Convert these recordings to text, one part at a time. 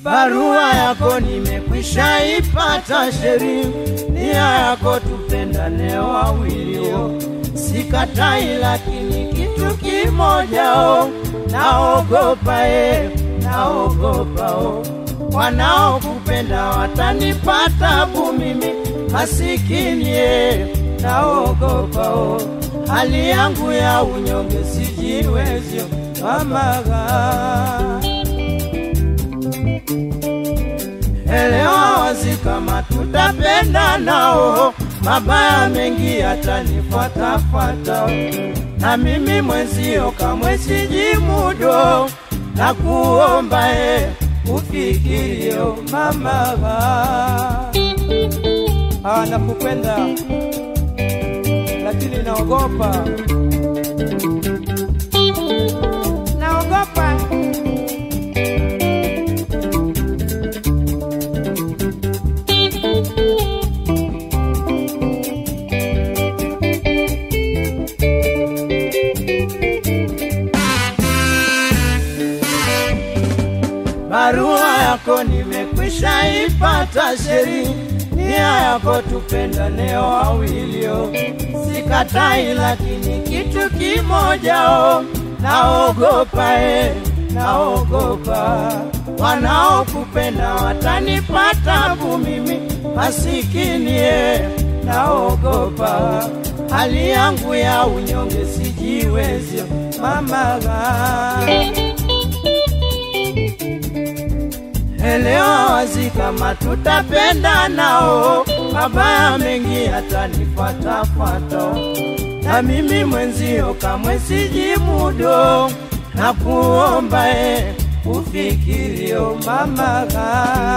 barua yako nimekwisha ipata sheri, nia yako tupendane wawilio, sikatai, lakini kitu kimoja o, naogopa e, naogopa o, wanaokupenda watanipata tabu mimi masikini e, naogopa o, hali yangu ya unyonge sijiwezyo mamaga elewa wazi kama tutapenda nao, mabaya mengi yatanifuatafuata, na mimi mwenzio kamwe sijimudo, na kuomba e ufikirio mama. Ah, nakupenda lakini naogopa, Naogopa barua yako nimekwisha ipata sheri, nia yako tupendane wawilio, sikatai, lakini kitu kimoja o, naogopa e, naogopa wanaokupenda watanipata tabu mimi masikini e, naogopa hali yangu ya unyonge sijiwezyo mamaga elewa wazi kama tutapenda nao, mabaya mengi yatanifuatafuata, na mimi mwenzio kamwe sijimudo, na kuomba e ufikirio mamaga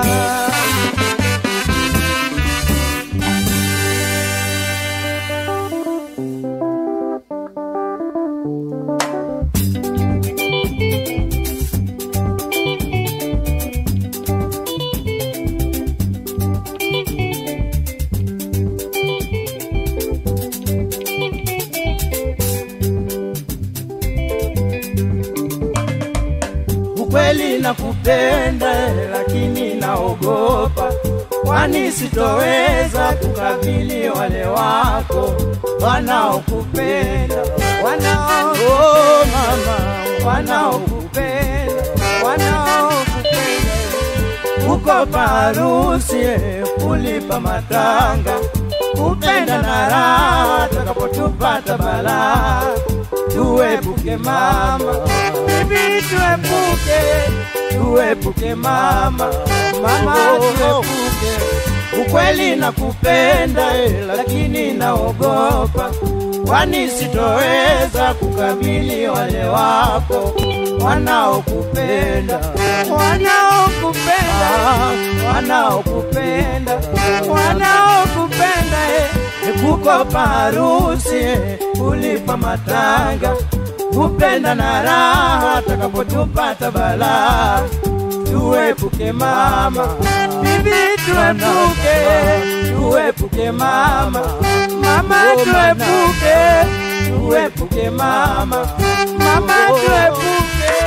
ukweli nakupenda, lakini naogopa, kwani sitoweza kukabili wale wako wanaokupenda, wanao oh, mama, wanaokupenda, wanaokupenda uko parusi kulipa matanga, kupenda na raha takapotupata balaa, tuepuke mama, bibi tuepuke, tuepuke mama, mama tuepuke. Ukweli nakupenda eh, lakini naogopa, kwani sitoweza kukabili wale wako wanaokupenda, wanaokupenda, wanaokupenda, wanaokupenda eh, kukopa harusi eh, kulipa matanga, kupenda na raha takapotupata balaa tuepuke mama, bibi tuepuke, tuepuke mama, mama tuepuke, tuepuke mama, mama tuepuke.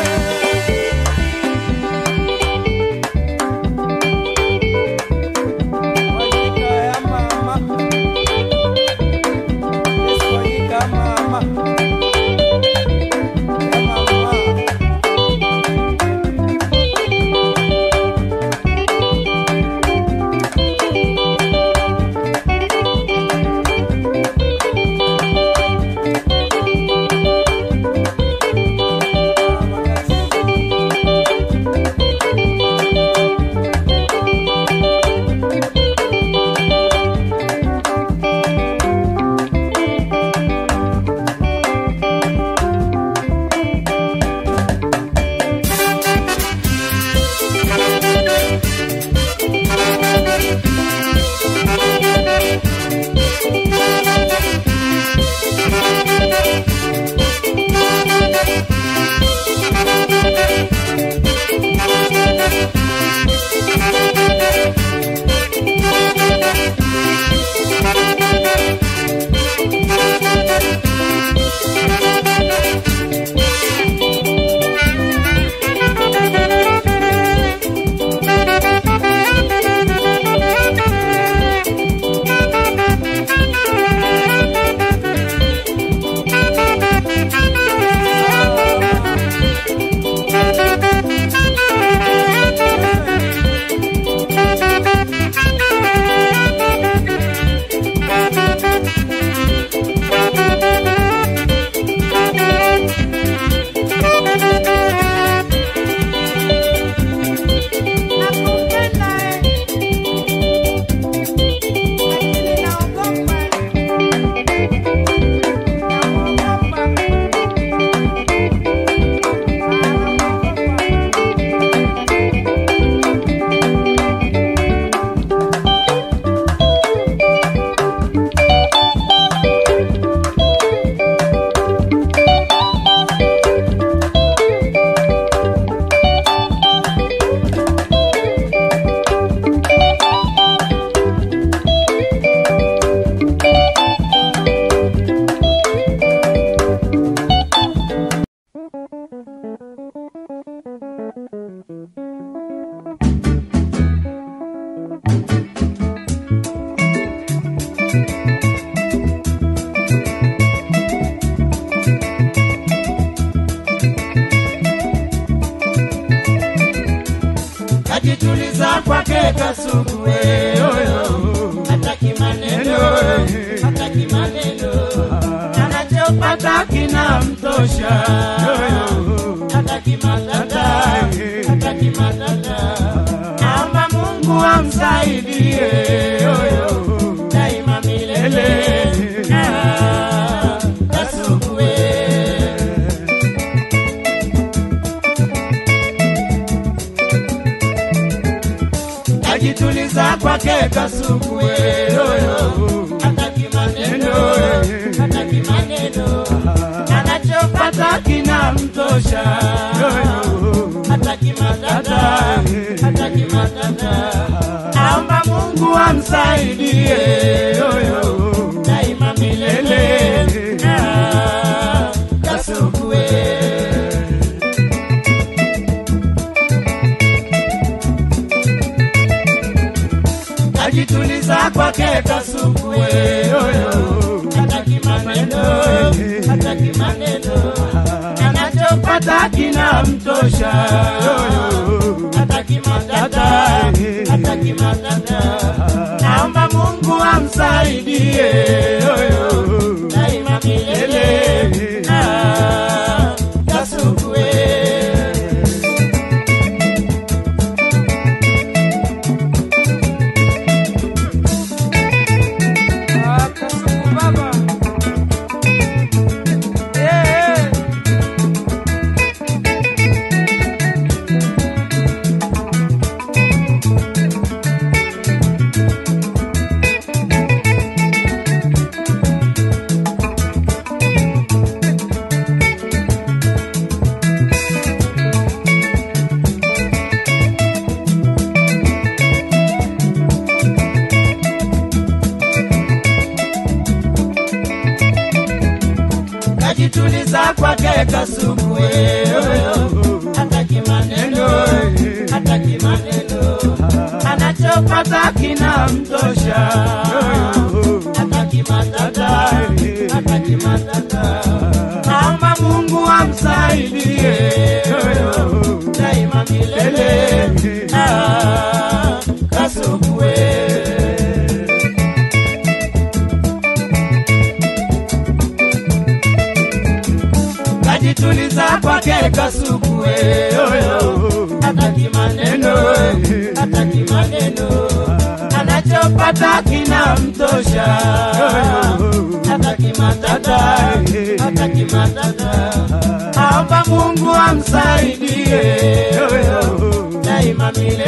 wajika ya mama, Yesu wajika mama, ya mama. kwake kasugue hataki maneno hataki maneno anachopata kinamtosha hataki matata hataki matata naomba mungu amsaidie daima milele Ah, kasugue ajituliza kwake kasugue hataki maneno hataki maneno anachopata kinamtosha hataki matata hataki matata naomba mungu amsaidie daima milele Ah, kasugue ajituliza kwake kasugue hataki maneno hataki maneno anachopata kinamtosha hataki matata hataki matata naomba mungu amsaidie daima milele Ah, kasugue Ah, Kasuku baba. Eh, eh. kajituliza kwake kasugue hataki maneno hataki maneno anachopata kinamtosha hataki matata hataki matata naomba mungu amsaidie daima milele Ah, kasugue kajituliza kwake kasugue hataki maneno hataki maneno anachopata kinamtosha hataki matata hataki matata naomba mungu amsaidie daima milele